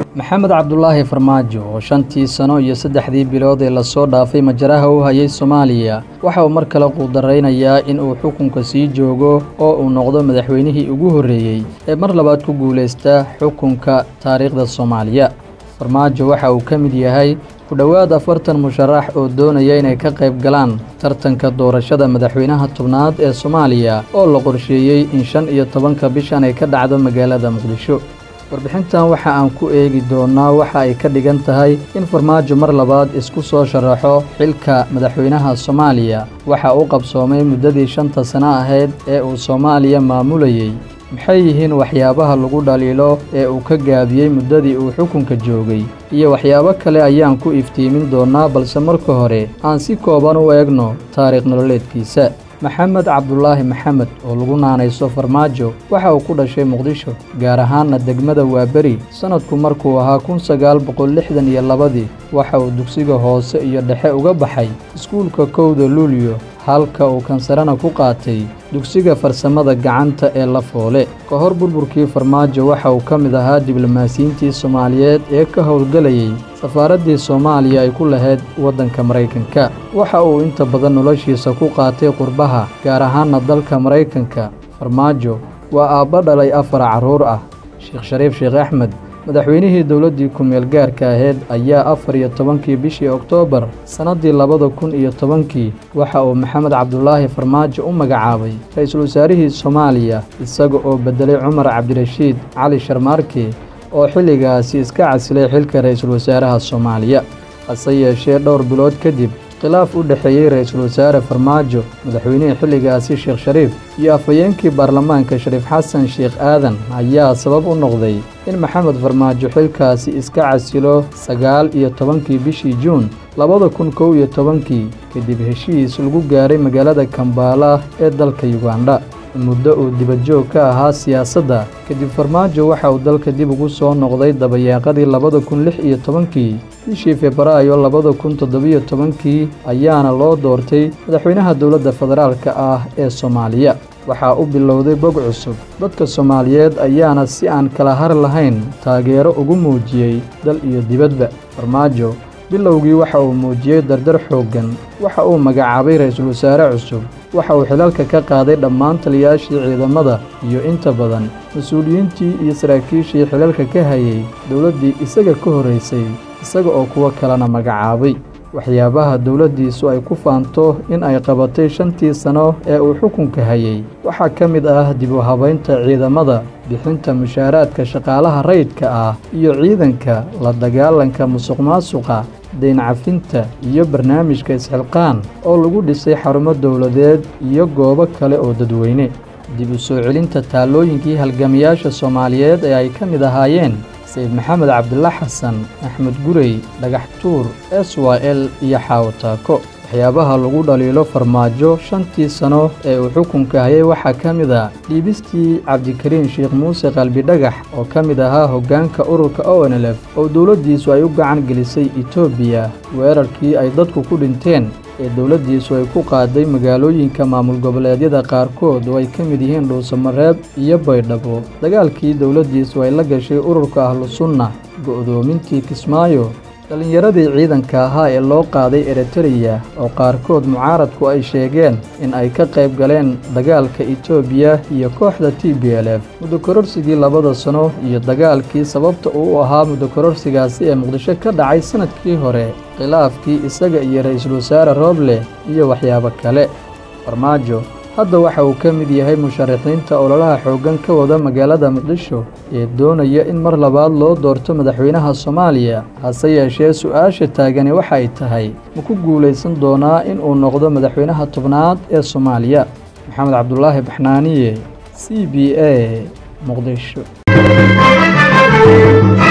maxamed cabdulaahi farmaajo oo shantii sano iyo saddexdii bilood ee lasoo dhaafay majaraha u hayay soomaaliya waxa uu mar kale quudaraynayaa in uu xukunka sii joogo oo uu noqdo madaxweynihii ugu horreeyey ee mar labaad ku guulaysta xukunka taariikhda soomaaliya farmaajo waxa uu ka mid yahay ku dhowaad afartan musharax oo doonaya inay ka qayb galaan tartanka doorashada madaxweynaha tobnaad ee soomaaliya oo la qorsheeyey in shan iyo tobanka bishan ay ka dhacdo magaalada muqdisho warbixintan waxa aan ku eegi doonnaa waxa ay ka dhigan tahay in farmaajo mar labaad isku soo sharaxo xilka madaxweynaha soomaaliya waxa uu qabsoomay muddadii shanta sano ahayd ee uu soomaaliya maamulayey maxay yihiin waxyaabaha lagu dhaliilo ee uu ka gaabiyey muddadii uu xukunka joogay iyo waxyaabo kale ayaan ku iftiimin doonnaa balse marka hore aan si kooban u eegno taariikh nololeedkiisa maxamed cabdulaahi maxamed oo lagu naanayso farmaajo waxa uu ku dhashay muqdisho gaar ahaanna degmada waaberi sannadku markuu ahaa kun sagaal boqol lixdan iyo labadii waxa uu dugsiga hoose iyo dhexe uga baxay iskuulka kowda luuliyo halka uu kansarana ku qaatay dugsiga farsamada gacanta ee la foole ka hor burburkii farmaajo waxa uu ka mid ahaa diblomaasiyiintii soomaaliyeed ee ka howlgelayay safaaraddii soomaaliya ay ku lahayd waddanka maraykanka waxa uu inta badan noloshiisa ku qaatay qurbaha gaar ahaanna dalka maraykanka farmaajo waa aabba dhalay afar carruur ah sheekh shariif sheekh axmed madaxweynihii dowladdii ku-meel gaarka ahayd ayaa afar iyo tobankii bishii oktoobar sannaddii labada kun iyo tobankii waxa uu maxamed cabdulaahi farmaajo u magacaabay ra-iisul wasaarihii soomaaliya isaga oo beddelay cumar cabdirashiid cali sharmaarke oo xilligaasi iska casilay xilka ra-iisul wasaaraha soomaaliya hase yeeshee dhowr bilood kadib khilaaf u dhexeeyey ra-iisul wasaare farmaajo madaxweynihii xilligaasi sheekh shariif iyo afhayeenkii baarlamaanka shariif xasan sheekh aadan ayaa sabab u noqday in maxamed farmaajo xilkaasi iska casilo sagaal iyo tobankii bishii juun labada kun kow iyo tobankii kadib heshiis lagu gaaray magaalada kambaala ee dalka yugandha muddo uu dibadjoog ka ahaa siyaasadda kadib farmaajo waxa uu dalka dib ugu soo noqday dabayaaqadii labada kun lix iyo tobankii bishii febraayo labada kun toddobiyo tobankii ayaana loo doortay madaxweynaha dowladda federaalka ah ee soomaaliya waxaa u bilowday bog cusub dadka soomaaliyeed ayaana si aan kala har lahayn taageero ugu muujiyey dal iyo dibadba farmaajo bilowgii waxa uu muujiyey dardar xooggan waxa uu magacaabay ra-iisul wasaare cusub waxa uu xilalka ka qaaday dhammaan taliyaashii ciidamada iyo inta badan mas-uuliyiintii iyo saraakiishii xilalka ka hayay dowladdii isaga ka horraysay isaga oo kuwo kalena magacaabay waxyaabaha dowladdiisu ay ku faanto in ay qabatay shantii sano ee uu xukunka hayay waxaa ka mid ah dib u habaynta ciidamada bixinta mushaaraadka shaqaalaha rayidka ah iyo ciidanka la dagaalanka musuqmaasuqa dayncafinta iyo barnaamijka isxilqaan oo lagu dhisay xarumo dowladeed iyo goobo kale oo dadweyne dib u soo celinta taallooyinkii halgamayaasha soomaaliyeed ee ay ka mid ahaayeen sayid maxamed cabdilla xasan axmed gurey dhagax tuur s y l iyo xaawo taako waxyaabaha lagu dhaliilo farmaajo shantii sano ee uu xukunka hayay waxaa ka mid a dhiibistii cabdikariin sheekh muuse qalbi dhagax oo ka mid ahaa hoggaanka ururka o n l f oo dowladdiisu ay u gacan gelisay etoobiya weerarkii ay dadku ku dhinteen ee dowladdiisu ay ku qaaday magaalooyinka maamul goboleedyada qaarkood oo ay ka mid yihiin dhuusamareeb iyo baydhabo dagaalkii dowladdiisu ay la gashay ururka ahlu sunna go'doomintii kismaayo dhallinyaradii ciidanka ahaa ee loo qaaday eritreya oo qaarkood mucaaradku ay sheegeen in ay ka qayb galeen dagaalka etoobiya iyo kooxda t b l f muddokororsigii labada sano iyo dagaalkii sababta uu u ahaa muddokororsigaasi ee muqdisho ka dhacay sannadkii hore khilaafkii isaga iyo ra-iisul wasaare rooble iyo waxyaabo kale farmaajo hadda waxa uu ka mid yahay musharaxiinta ololaha xooggan ka wada magaalada muqdisho ee doonaya in mar labaad loo doorto madaxweynaha soomaaliya hase yeeshee su-aasha taagani waxa ay tahay ma ku guulaysan doonaa in uu noqdo madaxweynaha tobnaad ee soomaaliya maxamed cabdulaahi baxnaaniye c b a muqdisho